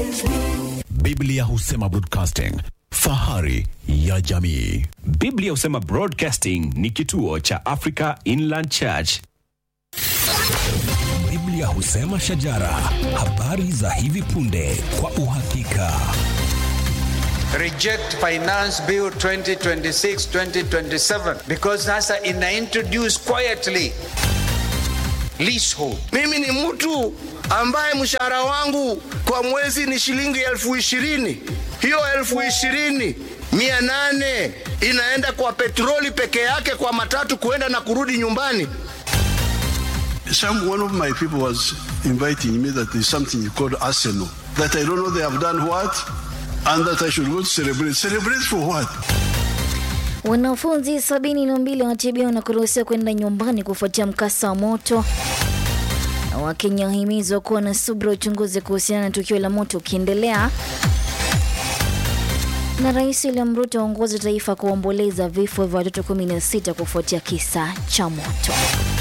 Biblia husema broadcasting, fahari ya jamii. Biblia husema Broadcasting ni kituo cha Africa Inland Church. Biblia husema shajara, habari za hivi punde kwa uhakika. reject finance bill 2026-2027 because sasa ina introduce quietly leasehold Mimi ni mtu ambaye mshahara wangu kwa mwezi ni shilingi elfu ishirini. Hiyo elfu ishirini mia nane inaenda kwa petroli peke yake, kwa matatu kuenda na kurudi nyumbani. Some one of my people was inviting me that there's something called Arsenal. That I don't know they have done what, and that I should go to celebrate. Celebrate for what? Wanafunzi sabini na mbili wanatibiwa na kuruhusiwa kwenda nyumbani kufuatia mkasa wa moto. Na Wakenya wahimizwa kuwa na subira uchunguzi kuhusiana na tukio la moto ukiendelea. Na Rais William Ruto aongoza taifa kuomboleza vifo vya watoto 16 kufuatia kisa cha moto.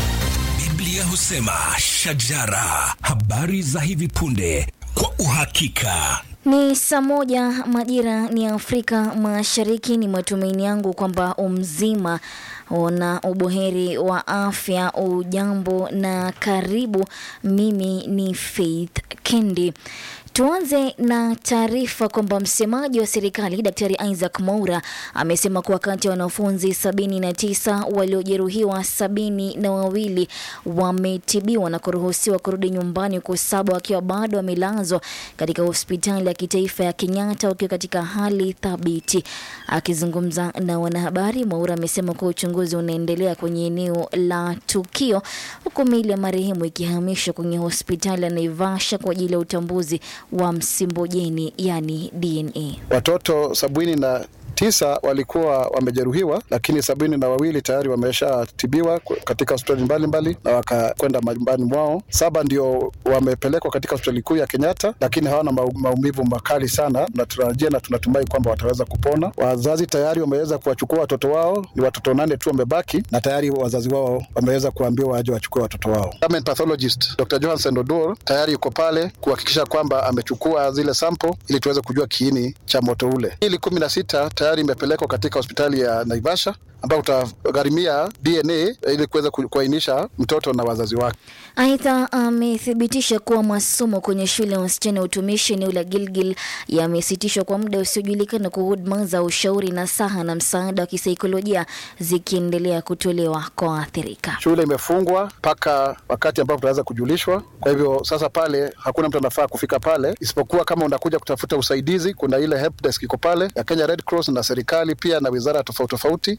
Biblia husema shajara, habari za hivi punde kwa uhakika. Ni saa moja majira ni Afrika Mashariki. Ni matumaini yangu kwamba umzima na ubuheri wa afya. Ujambo na karibu. Mimi ni Faith Kendi. Tuanze na taarifa kwamba msemaji wa serikali Daktari Isaac Mwaura amesema kuwa kati ya wanafunzi sabini na tisa waliojeruhiwa sabini na wawili wametibiwa na kuruhusiwa kurudi nyumbani huku saba wakiwa bado wamelazwa katika hospitali ya kitaifa ya Kenyatta wakiwa katika hali thabiti. Akizungumza na wanahabari, Mwaura amesema kuwa uchunguzi unaendelea kwenye eneo la tukio huku miili ya marehemu ikihamishwa kwenye hospitali ya Naivasha kwa ajili ya utambuzi wa msimbojeni yani DNA. Watoto sabini na tisa walikuwa wamejeruhiwa, lakini sabini na wawili tayari wameshatibiwa ku- katika hospitali mbalimbali na wakakwenda majumbani mwao. Saba ndio wamepelekwa katika hospitali kuu ya Kenyatta, lakini hawana mau- maumivu makali sana, na tunatarajia na tunatumai kwamba wataweza kupona. Wazazi tayari wameweza kuwachukua watoto wao, ni watoto nane tu wamebaki, na tayari wazazi wao wameweza kuambiwa waje wachukue watoto wao. Government pathologist Dr. Johansen Odor tayari yuko pale kuhakikisha kwamba amechukua zile sample ili tuweze kujua kiini cha moto ule. Ili kumi na sita tayari imepelekwa katika hospitali ya Naivasha ambao utagharimia DNA ili kuweza ku- kuainisha mtoto na wazazi wake. Aidha, amethibitisha kuwa masomo kwenye shule ya wasichana ya utumishi eneo la Gilgil yamesitishwa kwa muda usiojulikana, kwa huduma za ushauri na saha na msaada wa kisaikolojia zikiendelea kutolewa kwa waathirika. Shule imefungwa mpaka wakati ambapo tunaweza kujulishwa. Kwa hivyo sasa pale hakuna mtu anafaa kufika pale, isipokuwa kama unakuja kutafuta usaidizi, kuna ile help desk iko pale ya Kenya Red Cross na serikali pia na wizara tofauti tofauti.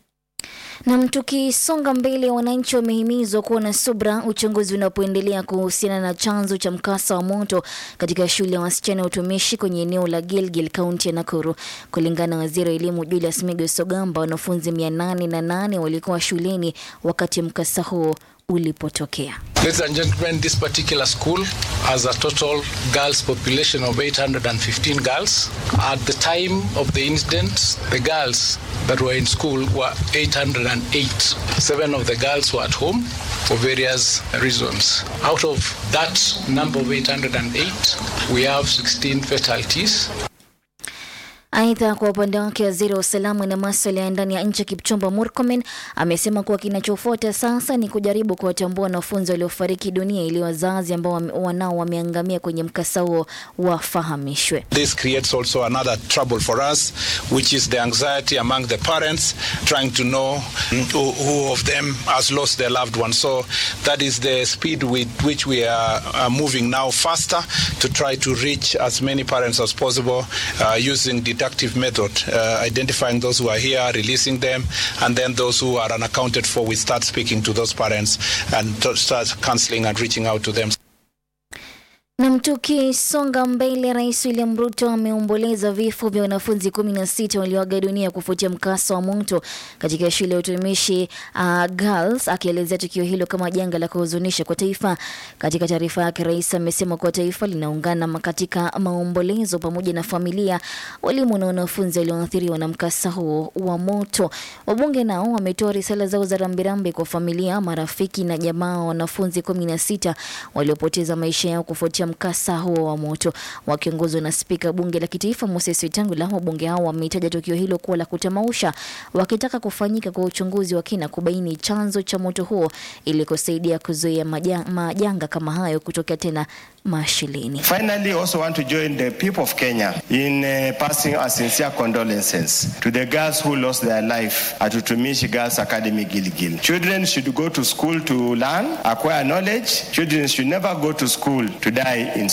Nam, tukisonga mbele, wananchi wamehimizwa kuwa na subra uchunguzi unapoendelea kuhusiana na chanzo cha mkasa wa moto katika shule ya wasichana ya utumishi kwenye eneo la Gilgil, kaunti ya Nakuru. Kulingana na waziri wa elimu Julius Migos Ogamba, wanafunzi mia nane na nane walikuwa shuleni wakati mkasa huo ulipotokea. Ladies and gentlemen, this particular school has a total girls population of 815 girls. At the time of the incident, the girls that were in school were 808. Seven of the girls were at home for various reasons. Out of that number of 808, we have 16 fatalities. Aidha, kwa upande wake waziri wa usalama na maswala ya ndani ya nchi Kipchumba Murkomen amesema kuwa kinachofuata sasa ni kujaribu kuwatambua wanafunzi waliofariki dunia ili wazazi ambao wame- wanao wameangamia kwenye mkasa huo wafahamishwe. This creates also another trouble for us, which is the anxiety among the parents trying to know who, who of them has lost their loved one. So that is the speed with which we are, are moving now faster to try to reach as many parents as possible uh, using deductive method, uh, identifying those who are here, releasing them, and then those who are unaccounted for, we start speaking to those parents and to start counseling and reaching out to them. Nam, tukisonga mbele, Rais William Ruto ameomboleza vifo vya wanafunzi kumi na sita walioaga dunia kufuatia mkasa wa moto katika shule ya utumishi uh, Girls, akielezea tukio hilo kama janga la kuhuzunisha kwa taifa. Katika taarifa yake, rais amesema kuwa taifa linaungana ma- katika maombolezo pamoja na familia, walimu na wanafunzi walioathiriwa na mkasa huo wa moto. Wabunge nao wametoa risala zao za rambirambi kwa familia, marafiki na jamaa wa wanafunzi kumi na sita waliopoteza maisha yao kufuatia mkasa huo wa moto. Wakiongozwa na spika bunge la kitaifa Moses Wetangula, wabunge hao wameitaja tukio hilo kuwa la kutamausha, wakitaka kufanyika kwa uchunguzi wa kina kubaini chanzo cha moto huo ili kusaidia kuzuia maja- majanga kama hayo kutokea tena mashineni. Finally, also want to join the people of Kenya in uh, passing our sincere condolences to the girls who lost their life at Utumishi Girls Academy Gilgil. Children should go to school to learn, acquire knowledge. Children should never go to school to die in